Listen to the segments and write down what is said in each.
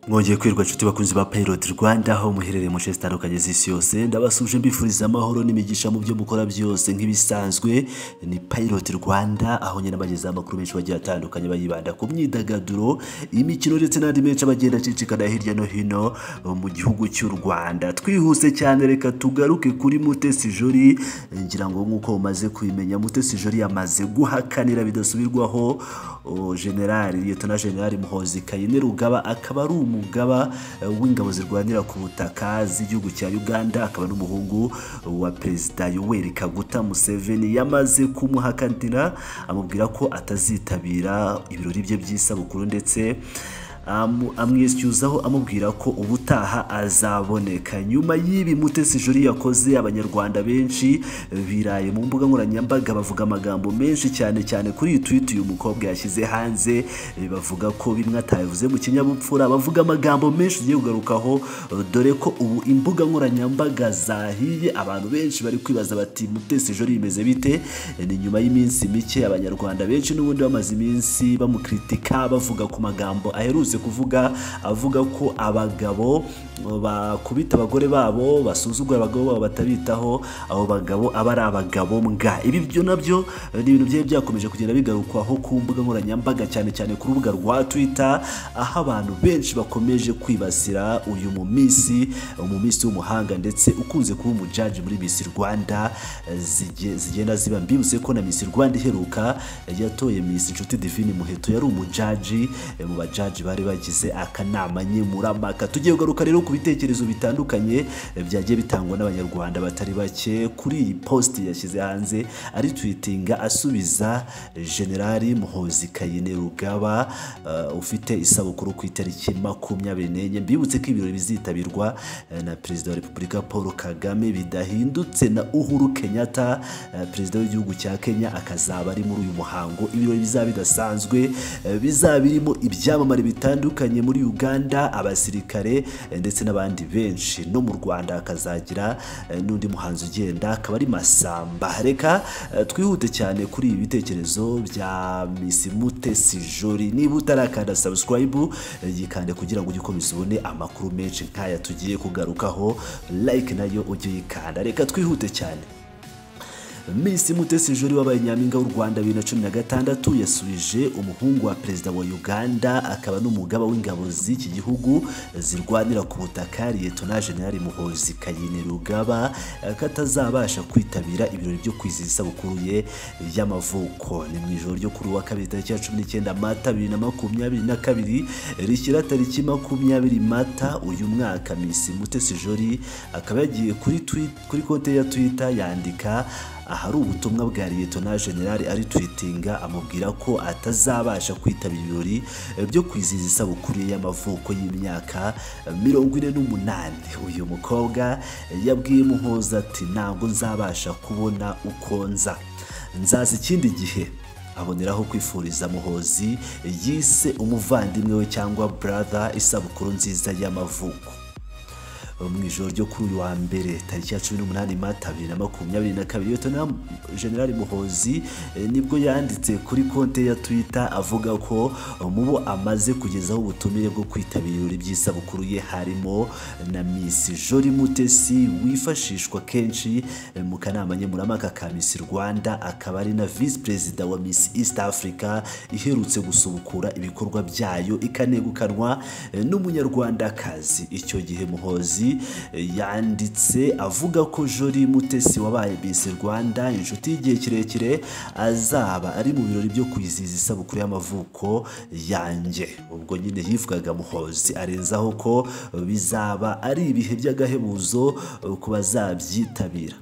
mwiriwe kwirirwa nshuti bakunzi ba Pilot Rwanda aho muherereye mu nce zitandukanye z'isi yose ndabasuje mbifuriza amahoro n'imigisha mu byo mukora byose nk'ibisanzwe ni Pilot Rwanda aho nyine abagezaho amakuru menshi bagiye atandukanye bayibanda ku myidagaduro imikino ndetse n'andi menshi abagenda acicikana hirya no hino mu gihugu cy'u Rwanda twihuse cyane reka tugaruke kuri Mutesi Jolly ngira ngo nk'uko umaze kubimenya Mutesi Jolly yamaze guhakanira bidasubirwaho o, General Lieutenant General Muhozi Kayini Rugaba akaba ari umugaba eh, w'ingabo zirwanira ku butaka z'igihugu cya Uganda akaba n'umuhungu wa Perezida Yoweri Kaguta Museveni yamaze kumuhakanira amubwira ko atazitabira ibirori bye by'isabukuru ndetse amu- amwishyuzaho amubwira ko ubutaha azaboneka nyuma y'ibi mutesi juri yakoze abanyarwanda benshi biraye mu mbuga nkoranyambaga bavuga amagambo menshi cyane cyane kuri iyi twiti uyu mukobwa yashyize hanze eh, bavuga ko bimwe atabivuze mu kinyabupfura bavuga amagambo menshi ugiye kugarukaho eh, dore ko ubu imbuga nkoranyambaga zahiye abantu benshi bari kwibaza bati mutesi juri bimeze bite Eh, ni nyuma y'iminsi mike abanyarwanda benshi n'ubundi bamaze iminsi bamukritika bavuga ku magambo aherutse kuvuga avuga ko abagabo bakubita abagore babo basuzugura abagabo babo batabitaho abo bagabo aba ari abagabo mbwa ibi byo nabyo eh, ni ibintu byari byakomeje kugenda bigarukwaho ku mbuga nkoranyambaga cyane cyane ku rubuga rwa twitter aho abantu benshi bakomeje kwibasira uyu mu minsi mu minsi w'umuhanga ndetse ukunze kuba umujaji muri Miss Rwanda eh, zige- zigenda ziba mbibutse ko na Miss Rwanda iheruka eh, yatoye Miss Nshuti Divine Muheto yari umujaji eh, mu bajaji bari bagize akanama nkemurampaka tugiye kugaruka rero ku bitekerezo bitandukanye eh, byagiye bitangwa n'abanyarwanda batari bake kuri iyi post yashyize hanze ari twitinga asubiza Generali Muhozi Kayine Rugaba eh, ufite isabukuru ku itariki makumyabiri n'enye mbibutse ko ibirori bizitabirwa eh, na perezida wa repubulika paul kagame bidahindutse na uhuru kenyatta eh, perezida w'igihugu cya kenya akazaba ari muri uyu muhango ibirori bizaba bidasanzwe eh, bizaba birimo ibyamamare bitandukanye muri uganda abasirikare eh, ndetse n'abandi benshi no mu rwanda hakazagira eh, n'undi muhanzi ugenda akaba ari masamba reka eh, twihute cyane kuri ibi bitekerezo bya misi mutesi jori niba utarakanda subscribe eh, yikande kugira ngo ujye ukomeza ubone amakuru menshi nk'aya tugiye kugarukaho like nayo ujye uyikanda reka twihute cyane Miss Mutesi Jolly wabaye nyampinga w'u Rwanda bibiri na cumi na gatandatu yasubije umuhungu wa perezida wa Uganda akaba n'umugaba w'ingabo z'iki gihugu zirwanira ku butaka Liyetona Jenerali Muhozi Kayini Rugaba eh, ko atazabasha kwitabira ibirori byo kwizihiza isabukuru ye y'amavuko ni mu ijoro ryo kuri uwa kabiri tariki ya cumi n'icyenda Mata bibiri na makumyabiri na kabiri rishyira tariki makumyabiri Mata uyu mwaka Miss Mutesi Jolly akaba yagiye kuri tweet- kuri konte ya Twitter yandika ahari ubutumwa bwa Liyetona Generali ari twitinga amubwira ko atazabasha kwitabira ibirori byo kwizihiza isabukuru ye y'amavuko y'imyaka mirongo ine n'umunani uyu mukobwa yabwiye Muhoza ati ntabwo nzabasha kubona uko nza nzaza ikindi gihe aboneraho kwifuriza muhozi yise umuvandimwe we cyangwa brother isabukuru nziza y'amavuko mu ijoro ryo kuri uyu wa mbere tariki ya cumi n'umunani mata bibiri na makumyabiri na kabiri Lieutenant General Muhozi eh, nibwo yanditse kuri konte ya Twitter avuga ko eh, mu bo amaze kugezaho ubutumire bwo kwitabira ibirori by'isabukuru ye harimo na Miss Jolly Mutesi wifashishwa kenshi eh, mu kanama nkemurampaka ka Miss Rwanda akaba ari na Vice Perezida wa Miss East Africa iherutse gusubukura ibikorwa byayo ikanegukanwa eh, n'umunyarwandakazi icyo gihe Muhozi eh, yanditse avuga ko Jolly Mutesi wabaye Miss Rwanda inshuti y'igihe kirekire azaba ari mu birori byo kwizihiza isabukuru y'amavuko yanjye ubwo nyine yivugaga Muhozi arenzaho ko eh, bizaba ari ibihe by'agahebuzo eh, ku bazabyitabira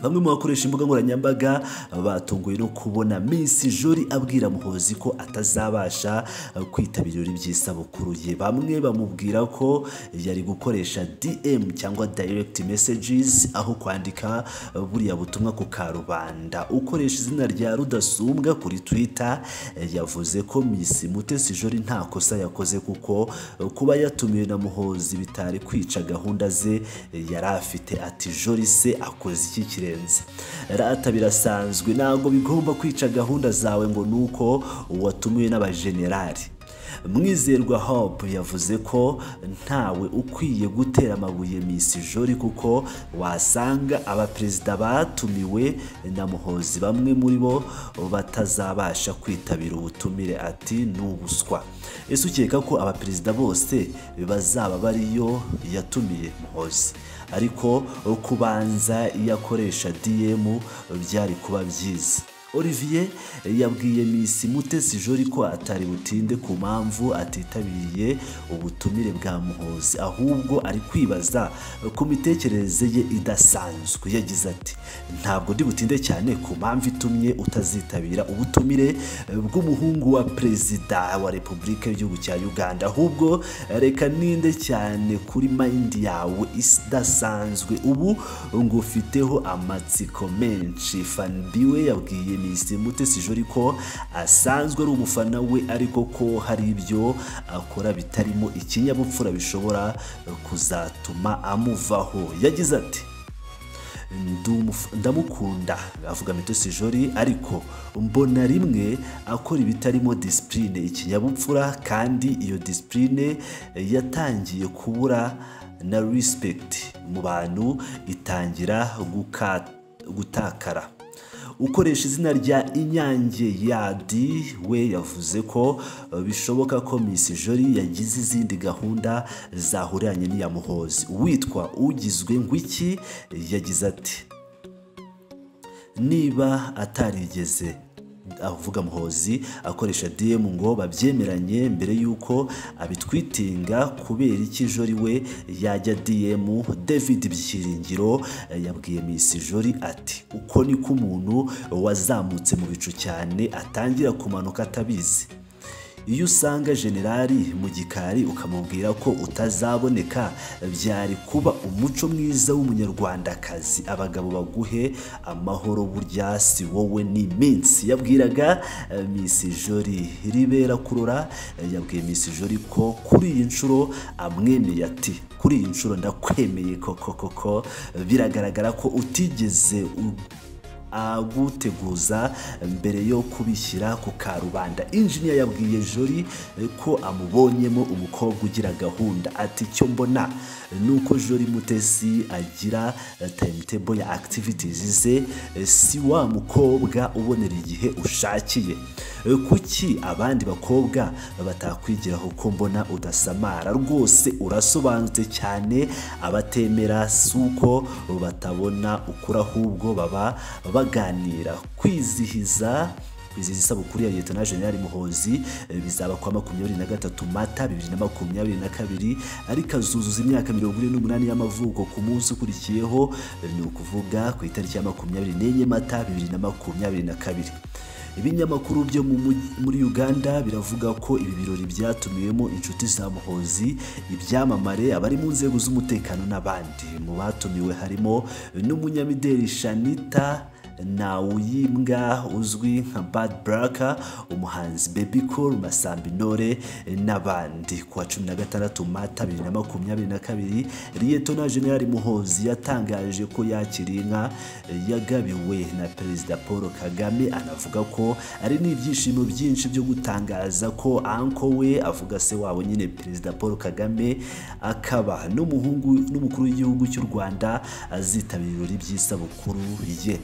Bamwe mu bakoresha imbuga nkoranyambaga batunguwe no kubona Miss Jolly abwira Muhozi ko atazabasha eh, kwitabira ibirori by'isabukuru ye. Bamwe bamubwira ko yari gukoresha DM cyangwa direct messages aho kwandika eh, buriya butumwa ku karubanda. Ukoresha izina rya Rudasumbwa kuri Twitter eh, yavuze ko Miss Mutesi Jolly nta kosa yakoze kuko eh, kuba yatumiwe na Muhozi bitari kwica gahunda ze eh, yari afite ati Jolly se akoze iki kirenze rata birasanzwe ntabwo bigomba kwica gahunda zawe ngo nuko uwatumiwe n'abajenerali mwizerwa hope yavuze ko ntawe ukwiye gutera amabuye Miss Jolly kuko wasanga abaperezida batumiwe na muhozi bamwe muri bo batazabasha kwitabira ubutumire ati ni ubuswa ese ukeka ko abaperezida bose bazaba bariyo yatumiye muhozi ariko kubanza iyo akoresha DM byari kuba byiza Olivier yabwiye Miss Mutesi Jolly ko atari butinde ku mpamvu atitabiriye ubutumire bwa Muhozi ahubwo ari kwibaza ku mitekerereze ye idasanzwe yagize ati ntabwo ndi butinde cyane ku mpamvu itumye utazitabira ubutumire bw'umuhungu wa perezida wa Repubulika y'igihugu cya Uganda ahubwo reka ninde cyane kuri mind yawe idasanzwe ubu ngufiteho amatsiko menshi Fanbiwe yabwiye Miss Mutesi Jolly ko asanzwe ari umufana we ariko ko hari ibyo akora bitarimo ikinyabupfura bishobora kuzatuma amuvaho yagize ati "Ndumuf- ndamukunda avuga Mutesi Jolly ariko mbona rimwe akora ibitarimo disipurine ikinyabupfura kandi iyo disipurine yatangiye kubura na respect mu bantu itangira guka- gutakara ukoresha izina rya inyange yadi we yavuze ko eh, bishoboka ko Miss Jolly yagize izindi gahunda zahuriranye n'iya muhozi uwitwa ugizwe ngwiki yagize ati niba atarigeze avuga muhozi akoresha DM ngo babyemeranye mbere y'uko abitwitinga kubera iki Jolly we yajya DM David Byiringiro eh, yabwiye Miss Jolly ati uko niko umuntu wazamutse mu bicu cyane atangira kumanuka atabizi iyo usanga generali mu gikari ukamubwira ko utazaboneka byari kuba umuco mwiza w'umunyarwandakazi abagabo baguhe amahoro burya si wowe n'iminsi yabwiraga eh, Miss Jolly ribera kurora eh, yabwiye Miss Jolly ko kuri iyi nshuro amwemeye ati kuri iyi nshuro ndakwemeye koko koko biragaragara ko utigeze u- aguteguza mbere yo kubishyira ku karubanda injiniya yabwiye jori ko amubonyemo umukobwa ugira gahunda ati icyo mbona ni uko jori mutesi agira timetable ya activities ze si wa mukobwa ubonera igihe ushakiye kuki abandi bakobwa batakwigiraho ko mbona udasamara rwose urasobanutse cyane abatemera si uko batabona ukuri ahubwo baba baganira kwizihiza kwizihiza isabukuru ya leta na generali muhozi eh, bizaba kuwa makumyabiri na gatatu mata bibiri na makumyabiri na kabiri ariko azuzuza imyaka mirongo ine n'umunani y'amavuko ku munsi ukurikiyeho eh, ni ukuvuga ku itariki ya makumyabiri n'enye mata bibiri na makumyabiri na kabiri ibinyamakuru byo mu mugi- muri uganda biravuga ko ibi birori byatumiwemo inshuti za muhozi ibyamamare abari mu nzego z'umutekano n'abandi mu batumiwe harimo n'umunyamideli shanita nawuyimbwa uzwi nka bad buraka umuhanzi baby cool masambi intore n'abandi ku wa cumi na gatandatu mata bibiri na makumyabiri na kabiri liyetona generali muhozi yatangaje ko yakiriye inka yagabiwe na perezida paul kagame anavuga ko ari n'ibyishimo byinshi byo gutangaza ko anko we avuga se wabo nyine perezida paul kagame akaba n'umuhungu n'umukuru w'igihugu cy'u rwanda azitabira ibirori by'isabukuru ye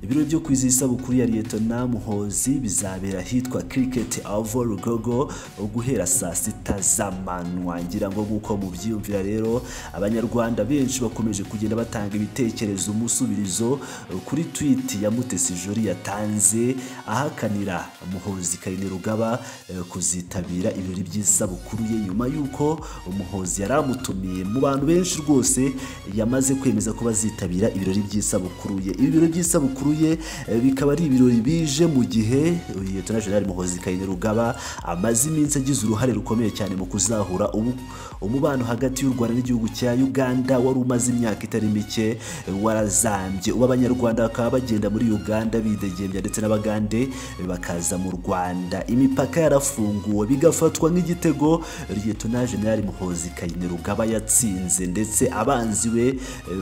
ibiro byo kwizihiza isabukuru ya liyetona muhozi bizabera ahitwa kiriketi avo rugogo guhera saa sita z'amanywa ngira ngo nk'uko mubyiyumvira rero abanyarwanda benshi bakomeje kugenda batanga ibitekerezo umusubirizo kuri twiti ya mutesi jori yatanze ahakanira muhozi kayini rugaba eh, kuzitabira ibirori by'isabukuru ye nyuma y'uko umuhozi yari amutumiye mu bantu benshi rwose yamaze kwemeza ko bazitabira ibirori by'isabukuru ye ibi birori by'isabukuru ye eh, bikaba ari ibirori bije mu gihe liyetona generali muhozi kayini rugaba amaze iminsi agize uruhare rukomeye cyane mu kuzahura ubu- umubano hagati y'u rwanda n'igihugu cya uganda wari umaze imyaka itari mike eh, warazambye ubu abanyarwanda bakaba bagenda muri uganda bidegembya ndetse n'abagande eh, bakaza mu rwanda imipaka yarafunguwe bigafatwa nk'igitego liyetona generali muhozi kayini rugaba yatsinze ndetse abanzi be eh,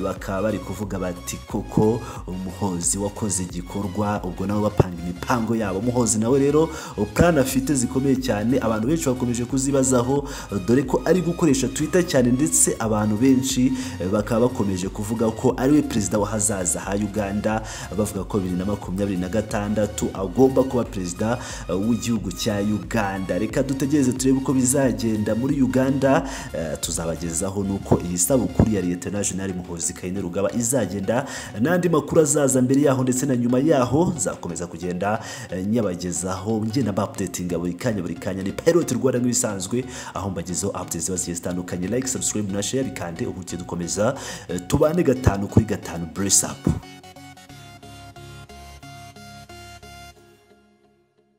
bakaba bari kuvuga bati koko umuhozi wakoze abakoze igikorwa ubwo nabo bapanga imipango yabo muhozi nawe rero plan afite zikomeye cyane abantu benshi bakomeje kuzibazaho dore ko ari gukoresha twitter cyane ndetse abantu benshi eh, bakaba bakomeje kuvuga ko ari we perezida w'ahazaza ha uganda bavuga ko bibiri na makumyabiri na gatandatu agomba kuba perezida eh, w'igihugu cya uganda reka dutegereze turebe uko bizagenda muri uganda eh, tuzabagezaho nuko iyi sabukuru ya liyetona jenali muhozi kayine rugaba izagenda n'andi makuru azaza mbere yaho ndetse na nyuma yaho zakomeza kugenda eh, nyabagezaho ngenda mba updatinga buri kanya buri kanya ni pilot rwanda nk'ibisanzwe aho mbagezeho updates ziba zigiye zitandukanye like subscribe na share kandi ubu tugiye dukomeza eh, tubane gatanu kuri gatanu brace up